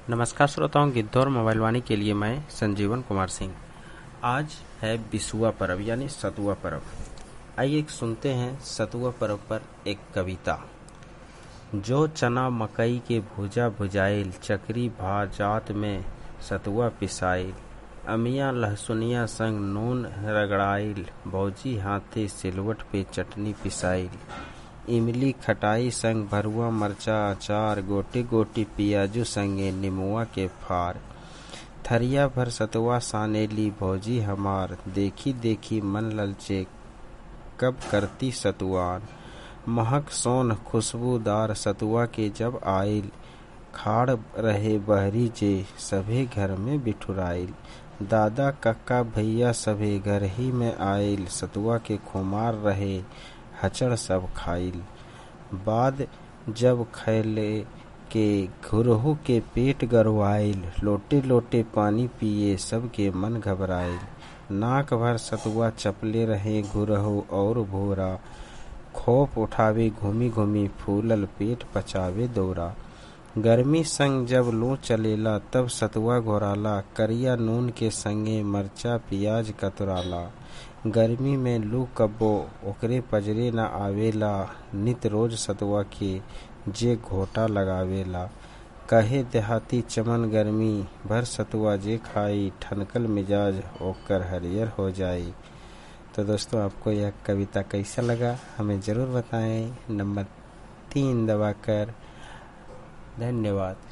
नमस्कार श्रोताओं गिद्धौर मोबाइल वाणी के लिए मैं संजीवन कुमार सिंह आज है बिसुआ पर्व यानी सतुआ पर्व आइए एक सुनते हैं सतुआ पर्व पर एक कविता जो चना मकई के भुजा भुजाइल चकरी भा जात में सतुआ पिसाइल अमिया लहसुनिया संग नून रगड़ाइल भौजी हाथे सिलवट पे चटनी पिसाइल इमली खटाई संग भरुआ मरचा अचार गोटी गोटी पियाजू संगे निमुआ के फार थरिया भर सतुआ सानेली भौजी हमार देखी देखी मन ललचे कब करती सतुआन महक सोन खुशबूदार सतुआ के जब आइल खाड़ रहे बहरी जे सभे घर में बिठुराइल दादा कक्का भैया सभे घर ही में आइल सतुआ के खुमार रहे हचड़ सब खाइल बाद जब खैले के घुरहु के पेट गरवाइल लोटे लोटे पानी पिए सबके मन घबराइल नाक भर सतुआ चपले रहे घुरहु और भोरा खोप उठावे घूमी घूमी फूलल पेट पचावे दौरा गर्मी संग जब लू चलेला तब सतुआ घोराला करिया नून के संगे मरचा पियाज कतुराला गर्मी में लू कब्बो ओकरे पजरे न आवेला नित रोज सतुआ के जे घोटा लगावेला कहे देहाती चमन गर्मी भर सतुआ जे खाई ठनकल मिजाज ओकर हरियर हो जाई तो दोस्तों आपको यह कविता कैसा लगा हमें ज़रूर बताएं नंबर तीन दबाकर धन्यवाद